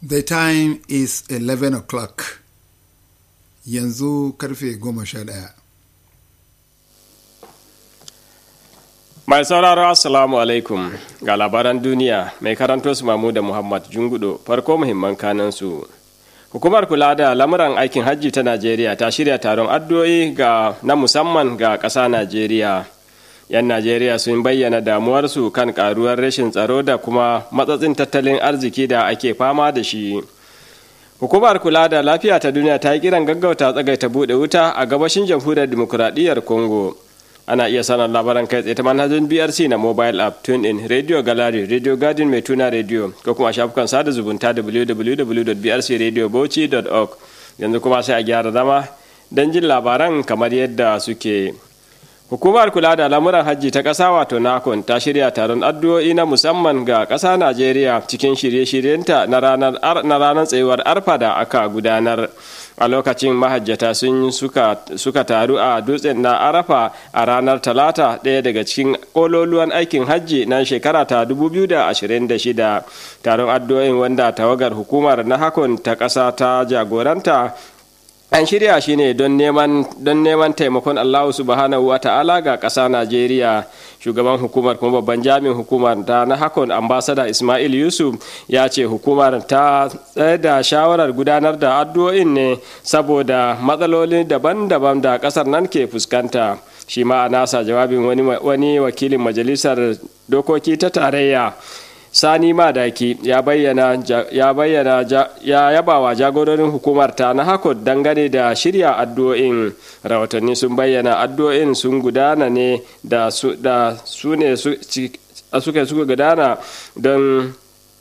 The time is 11 o'clock. Yanzu karfe goma sha ɗaya. Mai sauraro Assalamu alaikum ga labaran duniya mai karanto su mamu da Muhammad Jungudo farko muhimman kanansu. Hukumar kula da lamuran aikin hajji ta Najeriya ta shirya taron addu'o'i ga na musamman ga ƙasa Najeriya. 'Yan Najeriya sun bayyana damuwarsu kan ƙaruwar rashin tsaro da kuma matsatsin tattalin arziki da ake fama da shi. Hukumar kula da lafiya ta duniya ta yi kiran gaggauta tsagaita buɗe wuta a gabashin jamhuriyar dimokuraɗiyyar Congo. ana iya sanar labaran kai tsaye ta manhajin brc na mobile app tune in radio gallery radio garden mai tuna radio ko kuma shafukan sada zubunta www.brcradiobauchi.org yanzu kuma sai a gyara zama don jin labaran kamar yadda suke hukumar kula da lamuran hajji ta ƙasa wato nakon ta shirya taron addu'o'i na musamman ga ƙasa najeriya cikin shirye-shiryenta na ranar tsayuwar arfa da aka gudanar a lokacin mahajjata sun suka, suka taru a dutsen na arafa a ranar talata ɗaya daga cikin ƙololuwan aikin hajji na shekara ta 2026 taron addu'o'in wanda tawagar hukumar na hakon ta ƙasa ta jagoranta an shirya shi ne don neman taimakon allahu subhanahu wa ta'ala ga ƙasa najeriya shugaban hukumar kuma babban jami'in hukumar ta na hakon ambasada ismail yusuf ya ce hukumar ta tsaye da shawarar gudanar da addu'o'in ne saboda matsaloli daban-daban da ƙasar nan ke fuskanta shi ma a nasa jawabin wani wakilin majalisar dokoki ta tarayya sani madaki ya bayyana ya bayyana ya yaba wa jagororin hukumar ta na hako dangane da shirya addu'o'in rahotanni sun bayyana addu'o'in sun gudana ne da su da su ne suka suka gudana don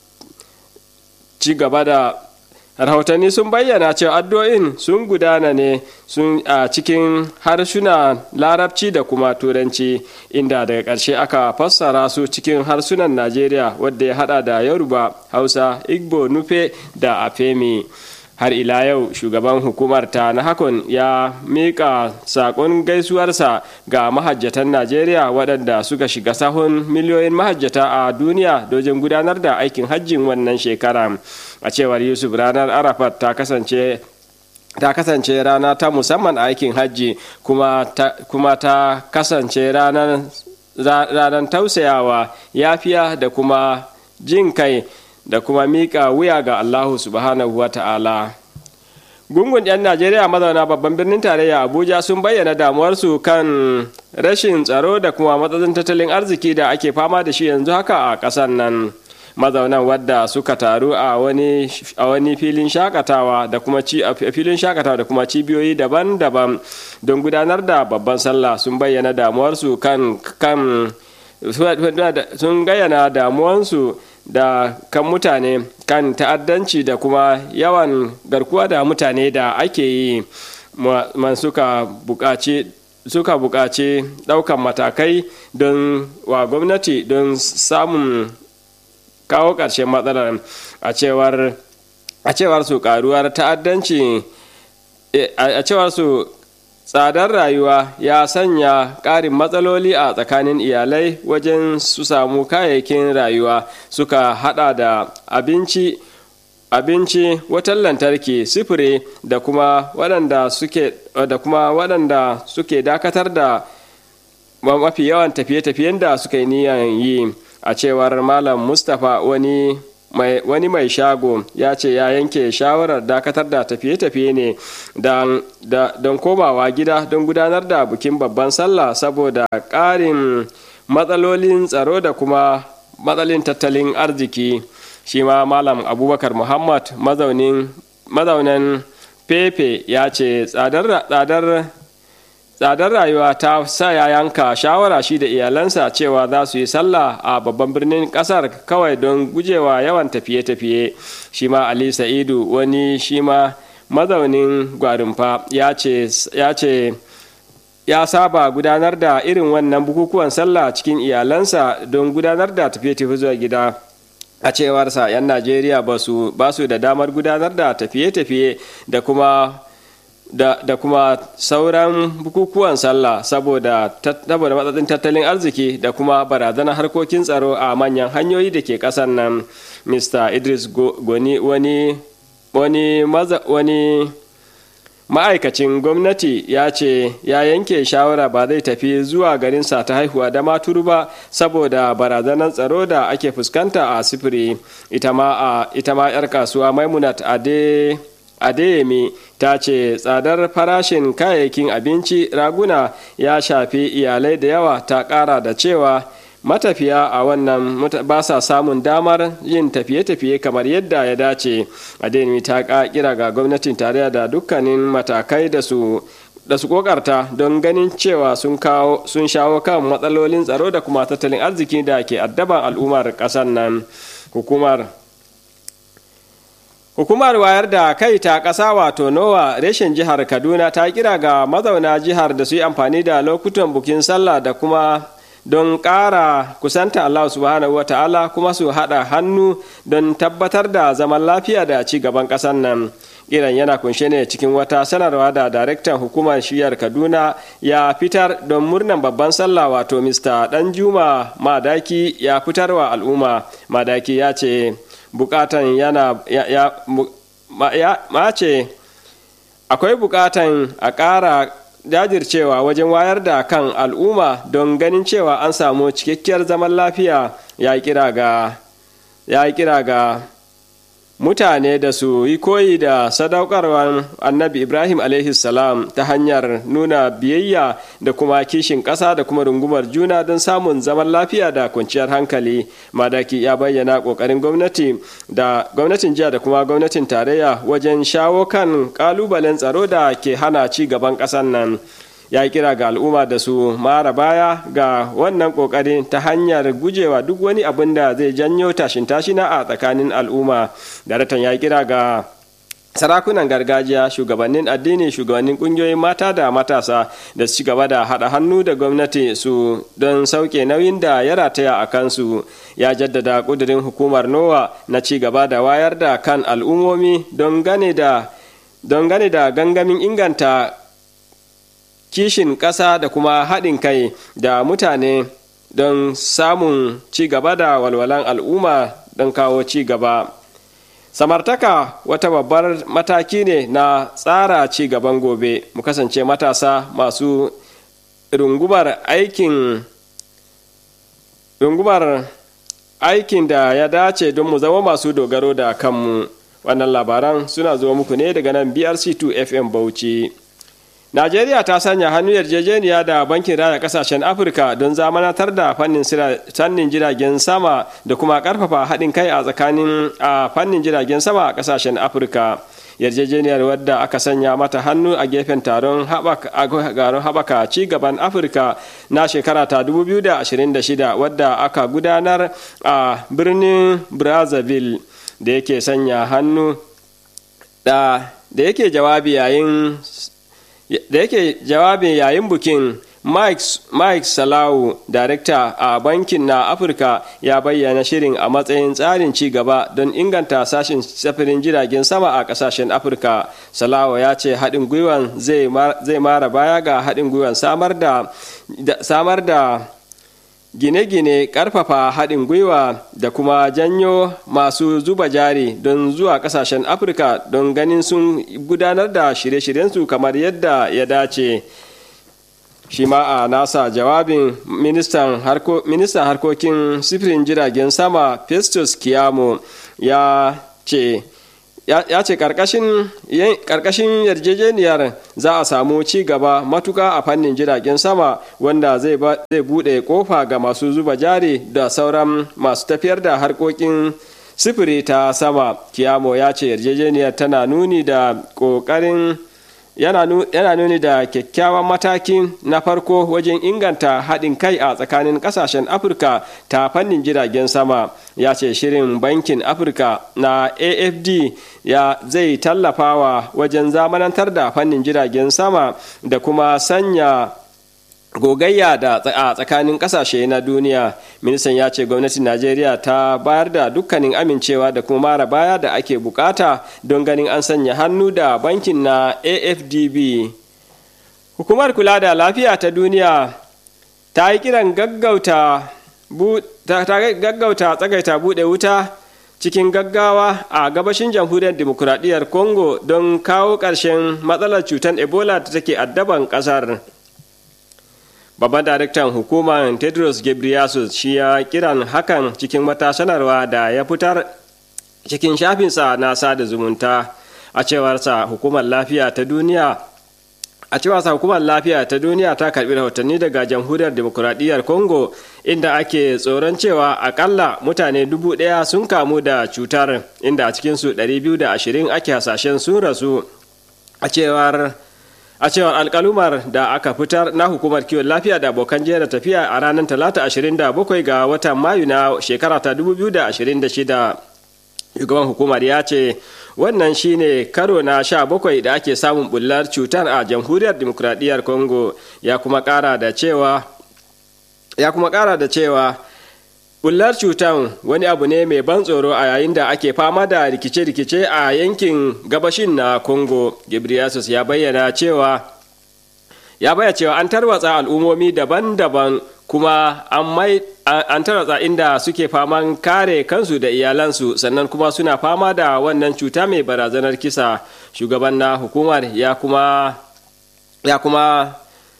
ci gaba da rahotanni sun bayyana cewa addu'o'in sun gudana ne sun a cikin harsuna larabci da kuma turanci inda daga ƙarshe aka fassara su cikin harsunan najeriya wadda ya hada da yoruba hausa igbo nufe da afemi har ila yau shugaban hukumar ta na hakon ya miƙa saƙon gaisuwarsa ga mahajjatan najeriya waɗanda suka shiga sahun miliyoyin mahajjata a duniya dojin gudanar da aikin hajjin wannan shekara a cewar yusuf ranar arafat ta kasance ta kasance rana ta musamman a aikin hajji kuma ta, kuma ta kasance ranar ranar tausayawa yafiya da kuma jin kai da kuma miƙa wuya ga Allahu subhanahu wa ta'ala. Gungun 'yan Najeriya mazauna babban birnin tarayya Abuja sun bayyana damuwarsu kan rashin tsaro da kuma matsatsin tattalin arziki da ake fama da shi yanzu haka a ƙasar nan. Mazaunan wadda suka taru a wani, filin shakatawa da kuma ci, a filin shakatawa da kuma cibiyoyi daban-daban don gudanar da babban sallah sun bayyana damuwarsu kan, kan sun gayyana damuwarsu da kan mutane kan ta'addanci da kuma yawan garkuwa da mutane da ake yi man suka buƙaci suka buƙaci ɗaukan matakai don wa gwamnati don samun kawo ƙarshen matsalar a cewar a cewar su ƙaruwar ta'addanci a cewar su tsadar rayuwa ya sanya ƙarin matsaloli a tsakanin iyalai wajen su samu kayayyakin rayuwa suka hada da abinci abinci wutar lantarki sifiri da kuma waɗanda suke da kuma waɗanda suke dakatar da mafi yawan tafiye-tafiyen da suka yi niyan yi a cewar malam mustapha wani mai wani mai shago ya ce ya yanke shawarar dakatar da tafiye-tafiye ne don komawa gida don gudanar da bukin babban sallah saboda ƙarin matsalolin tsaro da kuma matsalin tattalin arziki shi ma malam abubakar muhammad mazaunin pepe ya ce tsadar tsadar rayuwa ta sa ya yanka shawara shi da iyalansa cewa za su yi sallah a babban birnin kasar kawai don gujewa yawan tafiye-tafiye shi ma ali sa'idu wani shi ma mazaunin gwarinfa ya ce ya saba gudanar da irin wannan bukukuwan sallah cikin iyalansa don gudanar da tafiye-tafiye zuwa gida a cewarsa 'yan najeriya ba su da damar gudanar da tafiye-tafiye da kuma da, da kuma sauran bukukuwan sallah saboda saboda matsatsin tattalin arziki da kuma barazanar harkokin tsaro a manyan hanyoyi da ke kasar nan mr idris goni wani wani maza, wani ma'aikacin gwamnati ya ce ya yanke shawara ba zai tafi zuwa garinsa ta haihuwa da maturu ba saboda barazanar tsaro da ake fuskanta a sifiri ita ma 'yar kasuwa maimunat ade adeyemi ta ce tsadar farashin kayayyakin abinci raguna ya shafi iyalai da yawa ta kara da cewa matafiya a wannan ba sa samun damar yin tafiye-tafiye kamar yadda ya dace adeyemi ta kira ga gwamnatin tarayya da dukkanin matakai da su da su kokarta don ganin cewa sun kawo sun shawo kan matsalolin tsaro da kuma tattalin arziki da ke addaban al'ummar ƙasar nan hukumar Hukumar wayar da kai ta ƙasa wato Nowa reshen jihar Kaduna ta kira ga mazauna jihar da su yi amfani da lokutan bukin sallah da kuma don ƙara kusanta Allah subhanahu wa ta'ala kuma su haɗa hannu don tabbatar da zaman lafiya da ci gaban ƙasar nan. Iran yana kunshe ne cikin wata sanarwa da daraktan hukumar shiyar Kaduna ya fitar don murnan babban sallah wato Mr. Danjuma Madaki ya fitarwa al'umma. Madaki ya ce bukatan yana ya, ya, ma, ya mace akwai bukatan a ƙara jajircewa wajen wayar da kan al'umma don ganin cewa an samu cikakkiyar zaman lafiya ya kira ga ya kira ga mutane da su yi koyi da sadaukarwar annabi ibrahim salam ta hanyar nuna biyayya da kuma kishin ƙasa da kuma rungumar juna don samun zaman lafiya da kwanciyar hankali madaki ya bayyana ƙoƙarin gwamnati da gwamnatin jiya da kuma gwamnatin tarayya wajen shawo kan ƙalubalen tsaro da ke hana ci gaban ƙasar nan ya kira ga al'umma da su mara baya ga wannan kokari ta hanyar gujewa duk wani abin da zai janyo tashin tashina a tsakanin al'umma daratan ya kira ga sarakunan gargajiya shugabannin addini shugabannin kungiyoyin mata da matasa da su gaba da haɗa hannu da gwamnati su don sauke nauyin da ya rataya a kansu ya jaddada ƙudurin hukumar nowa na ci gaba da wayar da kan al'ummomi don gane da don gane da gangamin inganta kishin ƙasa da kuma haɗin kai da mutane don samun ci gaba da walwalan al'umma don kawo ci gaba samartaka wata babbar mataki ne na tsara ci gaban gobe mu kasance matasa masu rungumar aikin rungumar aikin da ya dace don mu zama masu dogaro da kanmu wannan labaran suna zuwa muku ne daga nan brc2 fm bauchi Najeriya ta sanya hannu yarjejeniya da bankin raya kasashen Afirka don zamanantar da fannin sannin jiragen sama da kuma karfafa haɗin kai a tsakanin a fannin jiragen sama a kasashen Afirka. Yarjejeniyar wadda aka sanya mata hannu a gefen taron haɓaka ci gaban Afirka na shekara ta 2026 wadda aka gudanar a birnin Brazzaville da yake sanya hannu da yake jawabi yayin da yake jawabin yayin bukin mike, mike salawu darekta a bankin na afirka ya bayyana shirin a matsayin tsarin ci gaba don inganta sashen safirin jiragen sama a kasashen afirka salawu ya ce haɗin gwiwan zai mara baya ga haɗin gwiwan samar da gine-gine ƙarfafa haɗin gwiwa da kuma janyo masu zuba jari don zuwa ƙasashen afirka don ganin sun gudanar da shirye-shiryensu kamar yadda ya dace shi ma a nasa jawabin ministan harkokin sifirin jiragen sama festus kiyamo ya ce ya ce karkashin yarjejeniyar za a samu ci gaba matuka a fannin jiragen sama wanda zai bude kofa ga masu zuba jari da sauran masu tafiyar da harkokin sifiri ta sama kiyamo ya ce yarjejeniyar tana nuni da kokarin yana nuni da kyakkyawan mataki na farko wajen inganta haɗin kai a tsakanin ƙasashen afirka ta fannin jiragen sama ya ce shirin bankin afirka na afd ya zai tallafawa wajen zamanantar da fannin jiragen sama da kuma sanya gogayya da a tsakanin kasashe na duniya ministan ya ce gwamnatin najeriya ta bayar da dukkanin amincewa da kuma mara baya da ake bukata don ganin an sanya hannu da bankin na afdb hukumar kula da lafiya ta duniya ta yi kiran gaggauta tsagaita bude wuta cikin gaggawa a gabashin jamhuriyar demokuraɗiyyar congo don kawo ƙarshen matsalar cutar ebola da take addaban ƙasar babban daraktan hukumar tedros ghebreyesus shi ya kiran hakan cikin wata sanarwa da ya fitar cikin shafinsa na sada zumunta a cewarsa hukumar lafiya ta duniya a cewa hukumar lafiya ta duniya ta karbi rahotanni daga jamhuriyar demokuraɗiyyar congo inda ake tsoron cewa akalla mutane dubu ɗaya sun kamu da cutar inda a cikinsu 220 ake hasashen sun rasu a cewar a cewar alkalumar da aka fitar na hukumar kiwon lafiya da abokan jera tafiya a ranar talata 27 ga watan mayu na shekara ta 2026 shugaban hukumar ya ce wannan shine karo na sha bakwai da ake samun bullar cutar a jamhuriyar demokuraɗiyyar congo ya kuma ƙara da cewa ya kuma ƙara da cewa bullar cutar wani abu ne mai ban tsoro a yayin da ake fama da rikice-rikice a yankin gabashin na congo gibriasus ya bayyana cewa ya bayyana cewa an tarwatsa al'ummomi daban-daban kuma an taratsa inda suke faman kare kansu da iyalansu sannan kuma suna fama da wannan cuta mai barazanar kisa shugaban na hukumar ya kuma ya kuma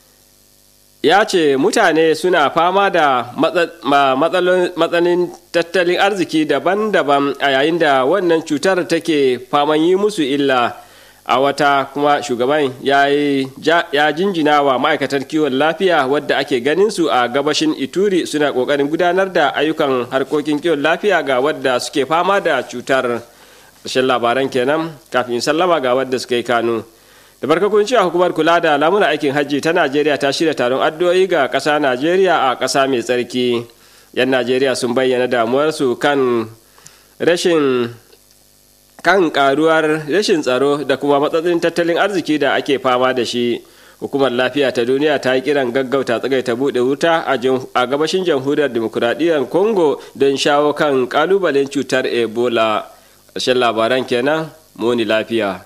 ya ce mutane suna fama da matsalolin tattalin arziki daban-daban a yayin da wannan cutar take faman yi musu illa a wata kuma shugaban ya jinjina wa ma'aikatar kiwon lafiya wadda ake ganin su a gabashin ituri suna kokarin gudanar da ayyukan harkokin kiwon lafiya ga wadda suke fama da cutar ƙarshen labaran kenan kafin sallama ga wadda suka yi kanu da farko cewa hukumar kula da lamuran aikin hajji ta najeriya ta shirya taron addu'o'i ga ƙasa najeriya a ƙasa mai tsarki yan najeriya sun bayyana damuwarsu kan rashin kan karuwar rashin tsaro da kuma matsatsin tattalin arziki da ake fama da shi hukumar lafiya ta duniya ta yi kiran gaggauta tsagaita buɗe wuta a gabashin jamhuriyar demokuraɗiyyar congo don shawo kan kalubalen cutar ebola ƙarshen labaran kenan muni lafiya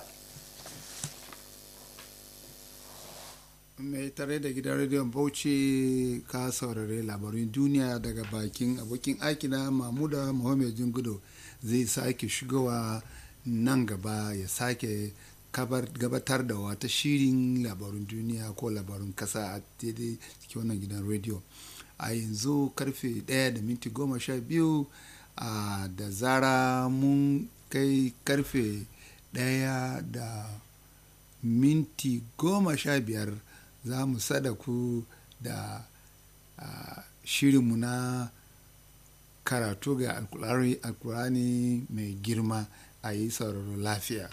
mai tare da gidan rediyon bauchi ka saurare labarin duniya daga bakin abokin aikina mamuda muhammed jingudo zai sake shigowa nan gaba ya sake gabatar da wata shirin labarun duniya ko labarun kasa a daidai cikin wannan gidan rediyo a yanzu karfe 1 da minti goma sha biyu da zara mun kai karfe 1 da minti goma sha biyar za mu sadaku da shirinmu na karatu ga alkurani mai girma a yi sauraro lafiya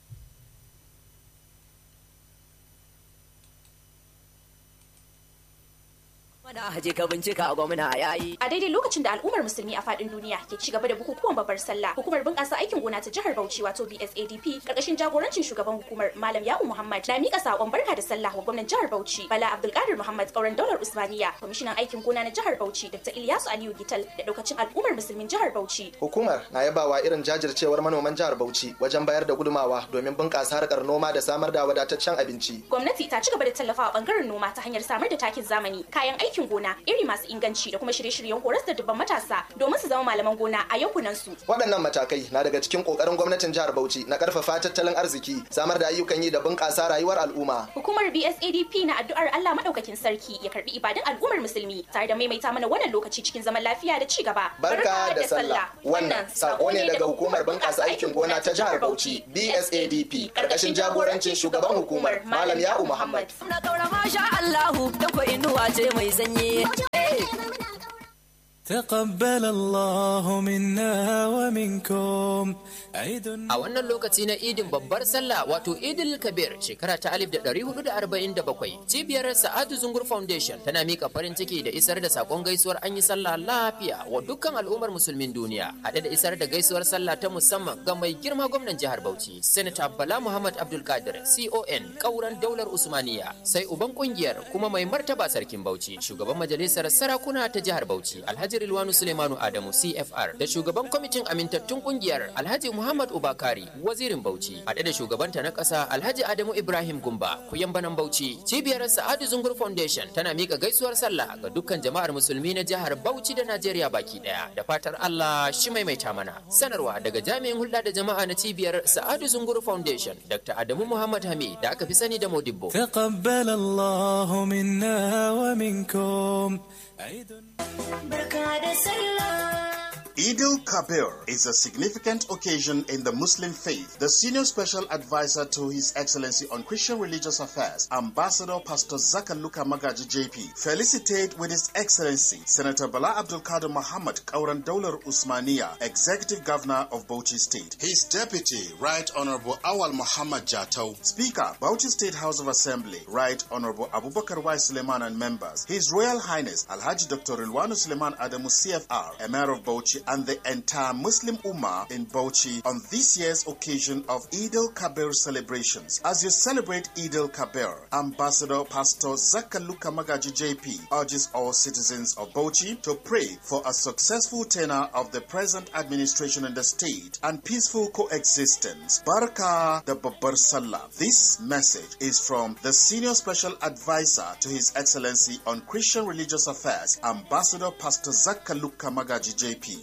Mana haje ka bincika a gwamna yayi. A daidai lokacin da al'ummar musulmi a fadin duniya ke ci gaba da bukukuwan babbar sallah, hukumar bunƙasa aikin gona ta jihar Bauchi wato BSADP karkashin jagorancin shugaban hukumar Malam Ya'u Muhammad na mika sakon barka da sallah wa gwamnan jihar Bauchi Bala Abdulkadir Muhammad kauran daular Usmaniya, kwamishinan aikin gona na jihar Bauchi Dr. Ilyasu Aliyu Gital da daukacin al'ummar musulmin jihar Bauchi. Hukumar na yabawa irin jajircewar manoman jihar Bauchi wajen bayar da gudumawa domin bunƙasa harkar noma da samar da wadataccen abinci. Gwamnati ta ci gaba da tallafawa bangaren noma ta hanyar samar da takin zamani, kayan aikin gona, iri masu inganci da kuma shirye-shiryen horas da dubban matasa domin su zama malaman gona a yankunan su. Waɗannan matakai na daga cikin ƙoƙarin gwamnatin jihar Bauchi na ƙarfafa tattalin arziki, samar da ayyukan yi da bunƙasa rayuwar al'umma. Hukumar BSADP na addu'ar Allah madaukakin sarki ya karbi ibadun al'ummar musulmi tare da maimaita mana wannan lokaci cikin zaman lafiya da ci gaba. Barka da sallah. Wannan sako ne daga hukumar bunƙasa aikin gona ta jihar Bauchi BSADP ƙarƙashin jagorancin shugaban hukumar Malam Ya'u Muhammad. Na kaura masha Allahu da ko inuwa ce mai sanyi. تقبل الله منا ومنكم عيد A wannan lokaci na idin babbar sallah wato idil kabir shekara ta 1447 cibiyar sa'adu zungur foundation tana mika farin ciki da isar da sakon gaisuwar an yi sallah lafiya wa dukkan al'ummar musulmin duniya haɗe da isar da gaisuwar sallah ta musamman ga mai girma gwamnan jihar bauchi senator bala muhammad abdul kadir con kauran daular usmaniya sai uban kungiyar kuma mai martaba sarkin bauchi shugaban majalisar sarakuna ta jihar bauchi alhaji rilwanu suleimanu adamu cfr da shugaban kwamitin amintattun kungiyar alhaji muhammad ubakari wazirin bauchi haɗe da shugabanta na ƙasa alhaji adamu ibrahim gumba kuyan banan bauchi cibiyar sa'adu zungur foundation tana mika gaisuwar sallah ga dukkan jama'ar musulmi na jihar bauchi da najeriya baki ɗaya da fatar allah shi maimaita mana sanarwa daga jami'in hulɗa da jama'a na cibiyar sa'adu zungur foundation dr adamu muhammad hamid da aka fi sani da modibbo تقبل الله منا ومنكم عيد Eid al-Kabir is a significant occasion in the Muslim faith. The senior special advisor to His Excellency on Christian Religious Affairs, Ambassador Pastor Zakaluka Magaji JP, felicitate with His Excellency Senator Bala Abdul Qadir Muhammad Kauran Daular Usmania, Executive Governor of Bauchi State. His Deputy, Right Honorable Awal Muhammad Jatau, Speaker, Bauchi State House of Assembly, Right Honorable Abubakar Y. Suleiman and members, His Royal Highness Alhaji Dr. Rilwanu Suleiman Adamu CFR, Emir of Bauchi and the entire Muslim Ummah in Bauchi on this year's occasion of Eid al-Kabir celebrations. As you celebrate Eid al-Kabir, Ambassador Pastor Zakaluka Magaji JP urges all citizens of Bauchi to pray for a successful tenure of the present administration in the state and peaceful coexistence. Baraka the Babbar Salah. This message is from the Senior Special Advisor to His Excellency on Christian Religious Affairs, Ambassador Pastor Zakaluka Magaji JP.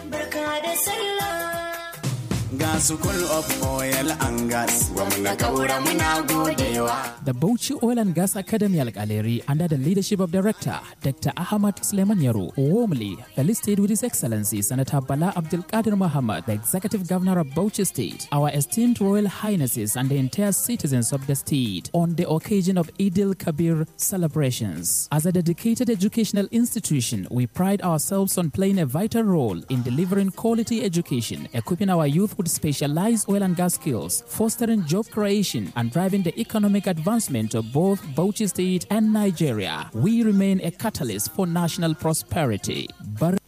ga school of oil and gas gwamna kaura muna godewa The Bauchi Oil and Gas Academy Alkaleri, under the leadership of Director Dr. Ahmad Suleiman Yaro, warmly felicitated with His Excellency Senator Bala Abdul Qadir Muhammad, the Executive Governor of Bauchi State, our esteemed Royal Highnesses, and the entire citizens of the state on the occasion of Idil Kabir celebrations. As a dedicated educational institution, we pride ourselves on playing a vital role in delivering quality education, equipping our youth with specialized oil and gas skills, fostering job creation, and driving the economic advancement of both Bauchi State and Nigeria. We remain a catalyst for national prosperity. Bar-